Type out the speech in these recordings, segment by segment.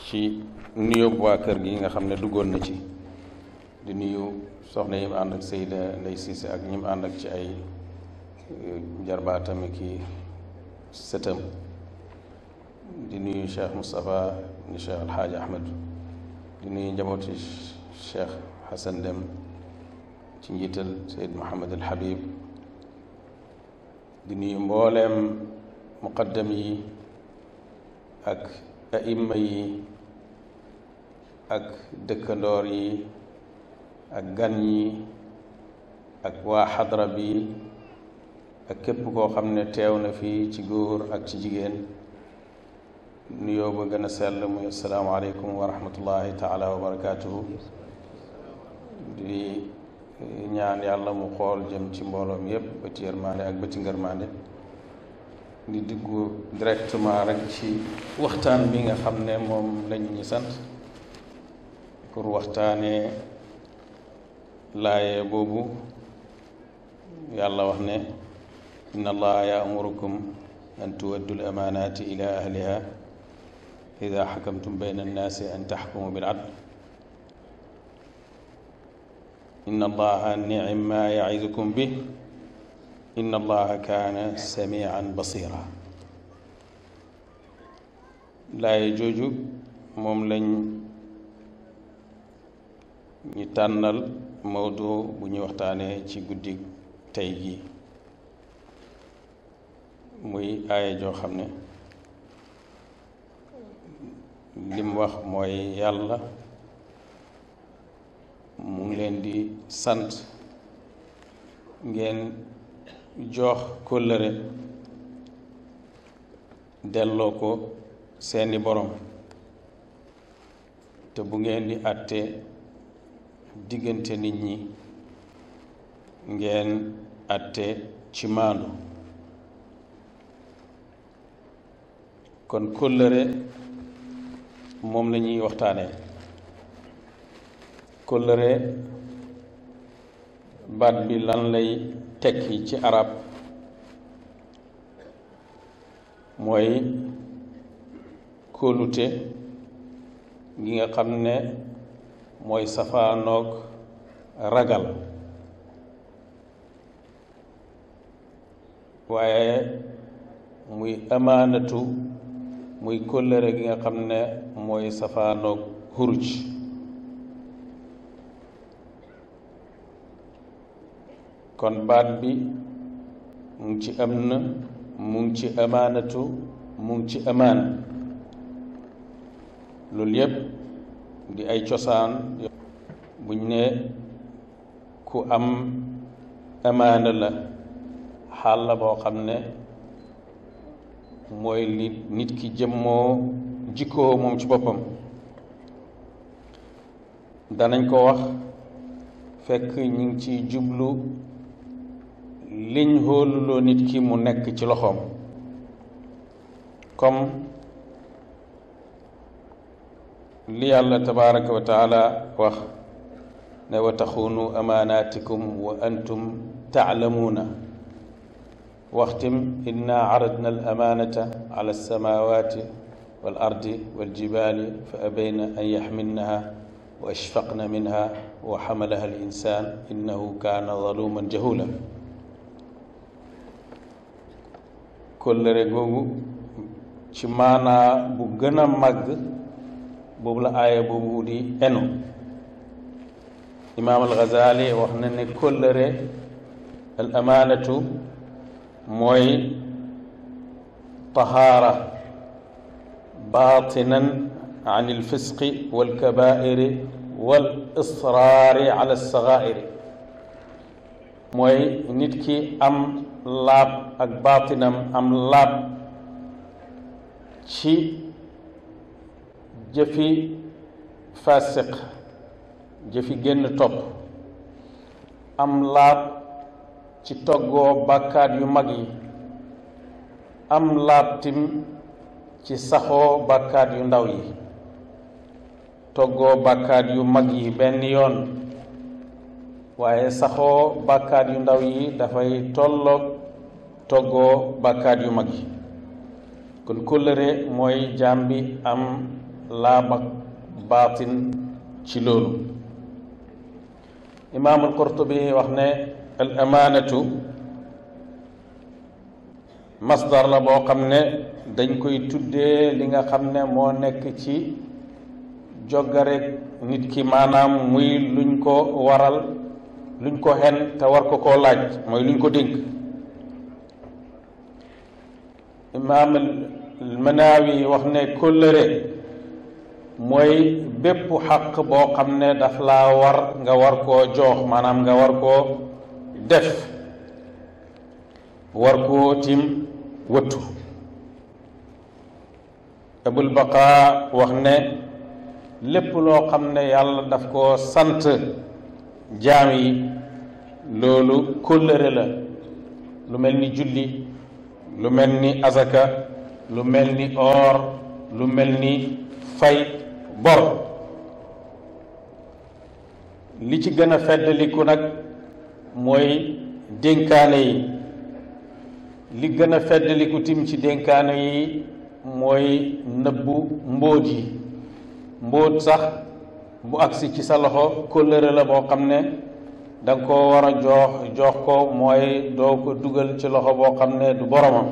ci nuyu waa kër gi nga xam ne duggoon na ci di nuyu soxna yi mu ànd ak Seyda Ndey Siise ak ñi mu ànd ak ci ay jarbaatam ki sëtam di nuyu Cheikh Moustapha ni Cheikh Alxaaji Ahmed di nuyu njabooti Cheikh Hassan Dem ci njiital Seyd Mohamad al Habib di nuyu mbooleem muqaddam yi ak aimma yi ak dëkkandoor yi ak gan yi ak waa xadra bi ak képp koo xam ne teew na fii ci góor ak ci jigéen nuyoo ba gën a sell muy asalaamaaleykum wa rahmatullahi taala wa barakaatuhu di ñaan yàlla mu xool jëm ci mbooloom yépp bëti yërmaande ak bëti ngërmaande di diggu directement rek ci waxtaan bi nga xam ne moom lañ ñi sant pour waxtaanee laaye boobu yàlla wax ne inna allaha yaamurukum an tuwaddu l amaanaati ila ahliha ida xakamtum bayna annaasi an taxkumu bil adl inna allaha nicim ma yacidukum bih inna allaha kaana samian basira laaye jooju moom lañ ñu tànnal mawdu bu ñuy waxtaanee ci guddi tey gi muy aaya joo xam ne lim wax mooy yàlla mu ngi leen di sant ngeen jox kóllëre delloo ko seeni borom te bu ngeen di àtte diggante nit ñi ngeen àtte ci maandu kon kóllëre moom la ñuy waxtaanee kóllëre baat bi lan lay tekki ci arab mooy kóolute gi nga xam ne mooy safaanoog ragal waaye muy amaanatu muy kóllëre gi nga xam ne mooy safaanoog xuruj kon baat bi mu ngi ci am na mu ngi ci amaanatu mu ngi ci amaan loolu yépp di ay cosaan buñ ne ku am amaana la xaal la boo xam ne mooy li nit ki jëmmoo jikkoo moom ci boppam danañ ko wax fekk ñu ngi ci jublu liñ hóoluloo nit ki mu nekk ci loxoom comme li yàlla tabaraka wa taala wax ne wa taxuunu amaanaatikum wa antum taalamuuna waxtim inna aradna al amaanata ala alsamawati wal ardi wal jibaali fa abayna an yaxmilnaha wa ashfaqna minha wa xamalaha al insaan innahu kaana zaluman jahula kóllëre googu ci maanaa bu gën a màgg boobu la aaya boobu di enu imaam al Ghazali wax na ne kóllëre al amaanatu mooy tahaara baatinan an il fisqi wal kabairi wal israari ala sagairi mooy nit ki am laab ak baatinam am laab ci jëfi fasiq jëfi génn topp am laab ci toggoo bàkkaat yu mag yi am laab tim ci saxoo bàkkaat yu ndaw yi toggoo bàkkaat yu mag yi benn yoon waaye saxoo bàkkaat yu ndaw yi dafay tolloog toggoo bàkkaat yu mag yi kon kóllëre mooy jaam bi am laab ak baatin ci loolu imaamul qurtubi wax ne al amaanatu masdar la boo xam ne dañ koy tuddee li nga xam ne moo nekk ci joggarek nit ki maanaam muy luñ ko waral luñ ko xen te war ko koo laaj mooy luñ ko dénk imaam Manaawi wax ne kóllëre mooy bépp xaq boo xam ne daf laa war nga war koo jox maanaam nga war koo def war koo tim wëttu abul baqa wax ne lépp loo xam ne yàlla daf koo sant jaam yi loolu kóllëre la lu mel ni julli lu mel ni azaka lu mel ni or lu mel ni fay bor li ci gën a feddaliku nag mooy dénkaane yi li gën a feddaliku tim ci dénkaane yi mooy nëbbu mbóot yi mbóot sax bu agsi ci sa loxo kóllëre la boo xam ne da nga koo war a jox jox ko mooy doo ko dugal ci loxo boo xam ne du boromam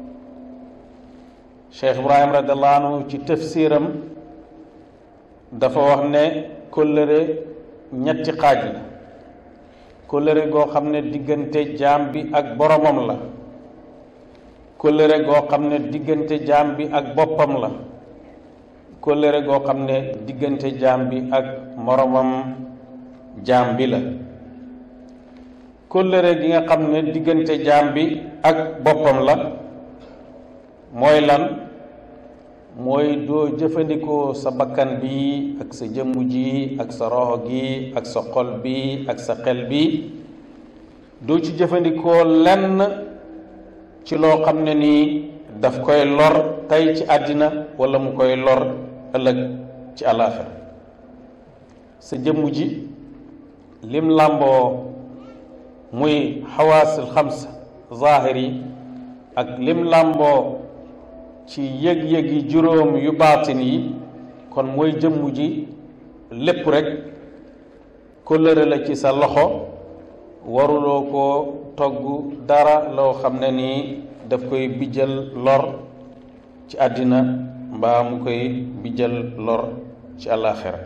Cheikh Ibrahim radiallahu anhu ci tafsiram dafa wax ne kóllëre ñetti xaaj la kóllëre goo xam ne diggante jaam bi ak boromam la kóllëre goo xam ne diggante jaam bi ak boppam la kóllëre goo xam ne diggante jaam bi ak moromam jaam bi la kóllëre gi nga xam ne diggante jaam bi ak boppam la mooy lan mooy doo jëfandikoo sa bakkan bi ak sa jëmm ji ak sa roxo gi ak sa xol bi ak sa xel bi doo ci jëfandikoo lenn ci loo xam ne nii daf koy lor tey ci àddina wala mu koy lor ëllëg ci àllaaxira sa jëmm ji lim làmboo muy xawaasil xams zaahir yi ak lim làmboo ci yëg-yëgi juróom yu baatin yi kon mooy jëmm ji lépp rekk kóllëre la ci sa loxo waruloo ko togg dara loo xam ne nii daf koy bijjal lor ci àddina mbaa mu koy bijjal lor ci àllaaxira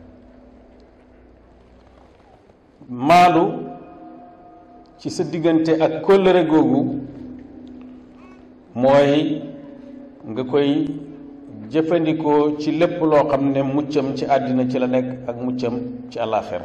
maandu ci sa diggante ak kóllëre googu mooy nga koy jëfandikoo ci lépp loo xam ne muccam ci àddina ci la nekk ak muccam ci àllaaxira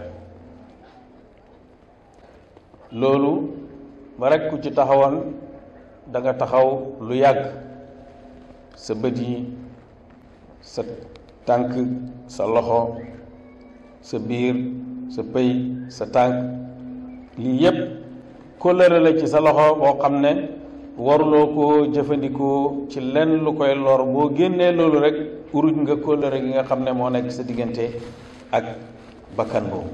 loolu ba rekk ku ci taxawoon da nga taxaw lu yàgg sa bët yi sa tànk sa loxo sa biir sa pëy sa tànk lii yépp kóllëre la ci sa loxo boo xam ne waruloo koo jëfandikoo ci lenn lu koy lor boo génnee loolu rek uruj nga kóllëre gi nga xam ne moo nekk sa diggante ak bakkan boobu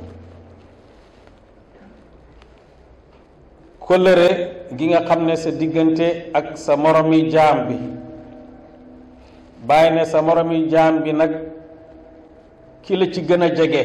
kóllëre gi nga xam ne sa diggante ak sa moromi jaam bi bàyyi ne sa moromi jaam bi nag ki la ci gën a jege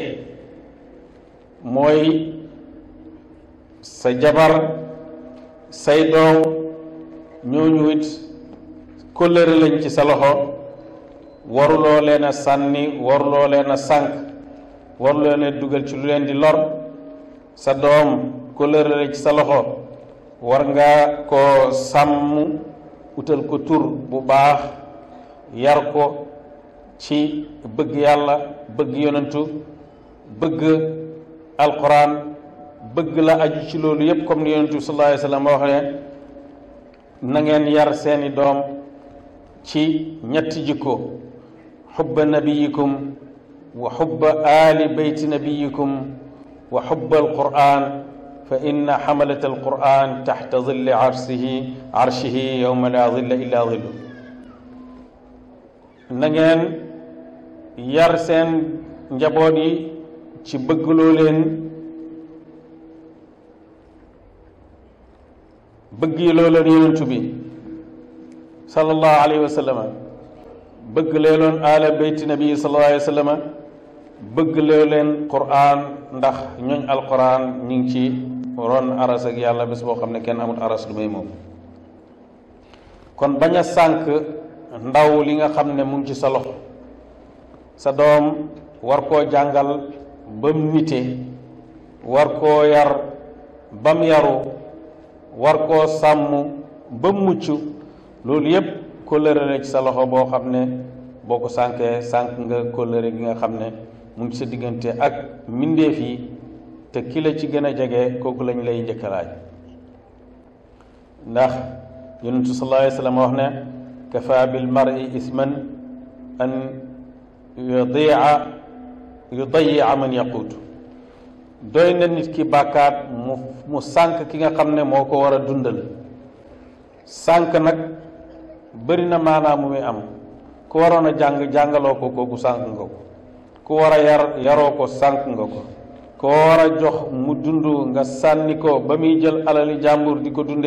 mooy sa jabar say doom ñooñu it kóllëre lañ ci sa loxo waruloo leen a sànni waruloo leen a sànq waruloo leen a dugal ci lu leen di lor sa doom kóllëre la ci sa loxo war nga ko sàmm utal ko tur bu baax yar ko ci bëgg yàlla bëgg yonentu bëgg alquran bëgg la aju ci loolu yépp comme ni yonentu sallallahu alayhi wa sallam wax ne na ngeen yar seeni doom ci ñetti jikko xubba nabiyikum wa xubba aali beyti nabiyikum wa xubba alquran fa inna xamalat alquran taxta dilli arshihi arshihi yowma la dilla illa dillu na ngeen yar seen njaboot yi ci bëggloo leen bëgg yi loo leen yonentu bi sallallahu alayhi wa sallam bëgg lee loon aala beyti nabi sallallahu alayhi wa sallam bëgg lee leen quraan ndax ñooñ alquran ñu ngi ci ron aras ak yàlla bés boo xam ne kenn amul aras lu may moom kon bañ a sànk ndaw li nga xam ne mu ngi ci sa loxo sa doom war koo jàngal ba mu nite war koo yar ba mu yaru war koo sàmm ba mu mucc loolu yépp kóllëre la ci sa loxo boo xam ne boo ko sànkee sànk nga kóllëre gi nga xam ne mu ngi sa diggante ak mbindeef yi te ki la ci gën a jege kooku lañ lay njëkkalaaj ndax yonentu sallallahu alayhi wa sallam wax ne kafa bil mar'i isman an yudia yudayi'a man yaquut doy na nit ki bàkkaat mu mu sànk ki nga xam ne moo ko war a dundal sànk nag bëri na maanaam mu muy am ku waroon a jàng jàngaloo ko kooku sànk nga ko ku war a yar yaroo ko sànk nga ko ko war a jox mu dund nga sànni ko ba muy jël alali jàmbur di ko dunde